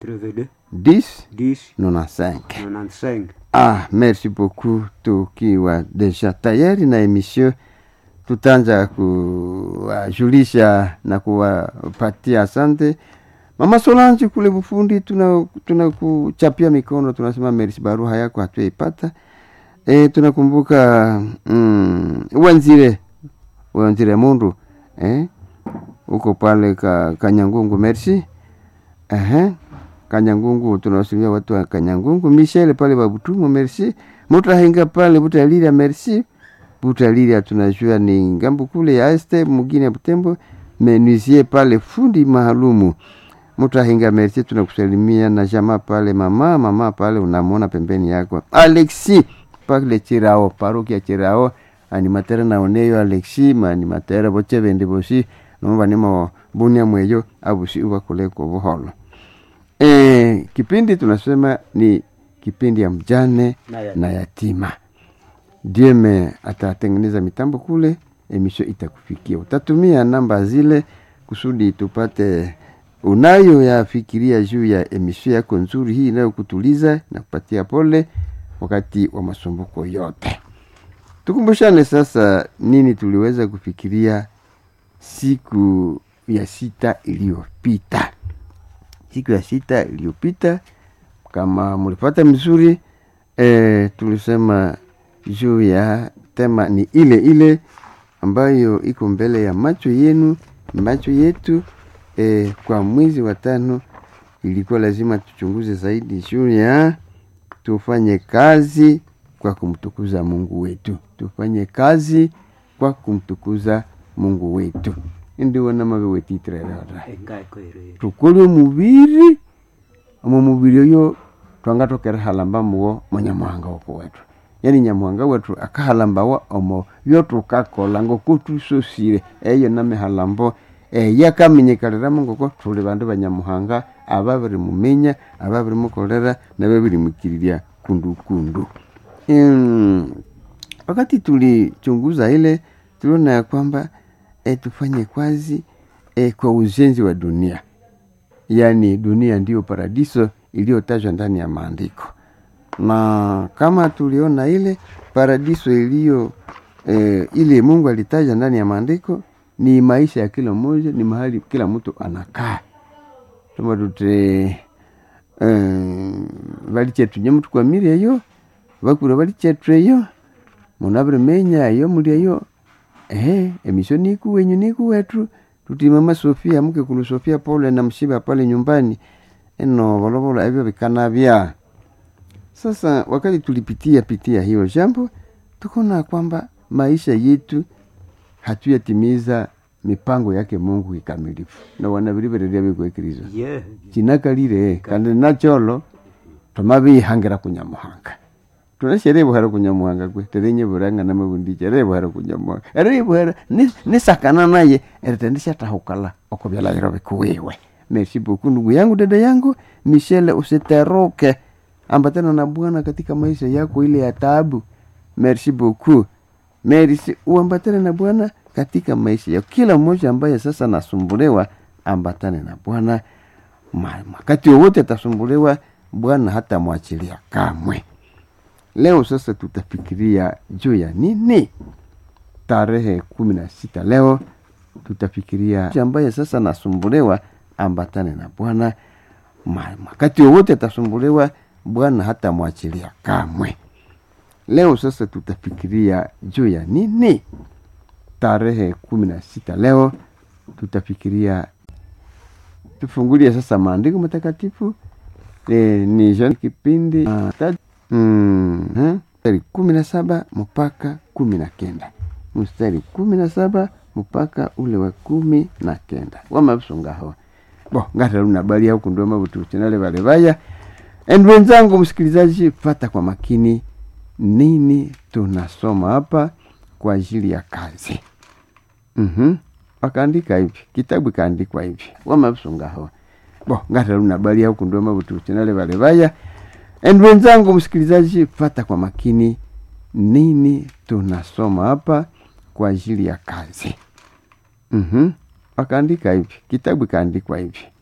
82 10 10 95 95 ah merci beaucoup tukiwa deja tayari na emission tutaanza kuwajulisha na kuwapatia asante mama solange kule bufundi tuna tunakuchapia mikono tunasema merci baruha yako hatuyaipata e, tunakumbuka mm, wanzire wanzire mundu eh? uko pale ka, kanyangungu merci Ehe. kanyangungu tunawasimia watu wa kanyangungu michel pale babutumu merci mutahinga pale butaliria merci butaliria tunajua ni ngambo kule ya este mugine ya butembo menuisier pale fundi maalumu mutahinga merci tunakusalimia na jama pale mama mama pale unamwona pembeni yako alexi pale chirao parokia chirao animatere naoneyo alexi maanimatere boche bende bosi nomba nimo bunia mweyo abusi ubakuleko buholo e, kipindi tunasema ni kipindi ya mjane Na ya- na yatima dieme atatengeneza mitambo kule emisho itakufikia utatumia namba zile kusudi tupate unayo yafikiria juu ya emisho yako nzuri hii inayokutuliza na kupatia pole wakati wa masumbuko yote tukumbushane sasa nini tuliweza kufikiria siku ya sita iliyopita siku ya sita iliyopita kama mlipata mzuri e, tulisema juu ya tema ni ile ile ambayo iko mbele ya macho yenu macho yetu e, kwa mwezi wa tano ilikuwa lazima tuchunguze zaidi juu ya tufanye kazi kwa kumtukuza mungu wetu tufanye kazi kwa kumtukuza mungu wetu indiwona mabe wetitirerera engae koirere tukole omubiri omo mubiri oyo twangatokera halamba muwo monyamuhanga woko wetu yani nyamuhanga wetu akahalambawa omo byotukakola ngoko tusosire eyo namihalambo eyakamenyekaliramo ngoko tuli bandu banyamuhanga ababiri mumenya ababiri mukolera nababiri mukiriria kundukundu mm, wakati tulichunguza ile tuliona ya kwamba e, tufanye kazi e, kwa ujenzi wa dunia yaani dunia ndiyo paradiso iliyotajwa ndani ya maandiko na kama tuliona ile paradiso iliyo e, ile mungu alitaja ndani ya maandiko ni maisha ya kila mmoja ni mahali kila mtu anakaa tuma tute um, valichetunye mutu kwamiri eyo vakura valichethu eyo munaviri menya eyo muli eyo ehe emisho niku wenyu niku wetu tuti mama sofia mke kulu sofia pole na mshiba pale nyumbani eno volovolo evyo vikanavya sasa wakati tulipitia pitia hiyo jambo tukaona kwamba maisha yetu hatuyatimiza mipango yake mungu kikamilifu na wanavirivereria vikwekirizo ye chinakalire kandi nacholo tomavihangira kunyamuhanga tunasherebuhera kunyamuhanga kwe terenyeburanga namabundi cherebuhera kunyamuhanga erebuhera nisakana naye eritendishatahukala okuvyalairo vikuwiwe merci beaucoup ndugu yangu dada yangu michele usiteroke ambatana na bwana katika maisha yako ile ya taabu merci beaucoup merci uambatane na bwana katika maisha yako kila mmoja ambaye sasa nasumbuliwa ambatane na bwana Ma- wakati wowote atasumbuliwa bwana hata mwachilia kamwe leo sasa tutafikiria juu ya nini tarehe kumi na sita leo tutafikiria ambaye sasa nasumbuliwa ambatane na bwana Ma- wakati wowote atasumbuliwa bwana hata mwachilia kamwe leo sasa tutafikiria juu ya nini tarehe kumi na sita leo tutafikiria tufungulie sasa maandiko matakatifu e, ni John kipindi uh, tatu mm, eh, mstari kumi na saba mpaka kumi na kenda mstari kumi na saba mpaka ule wa kumi na kenda wamavisungaho bo ngataluna bali au kundua mabutu chinale vale vaya and wenzangu msikilizaji fata kwa makini nini tunasoma hapa kwa ajili ya kazi mm wakaandika hivi kitabu ikaandikwa hivi wamavisungaho bo ngataluna bali au kundua mabutu chinale vale vaya and wenzangu msikilizaji fata kwa makini nini tunasoma hapa kwa ajili ya kazi mm wakaandika hivi kitabu ikaandikwa hivi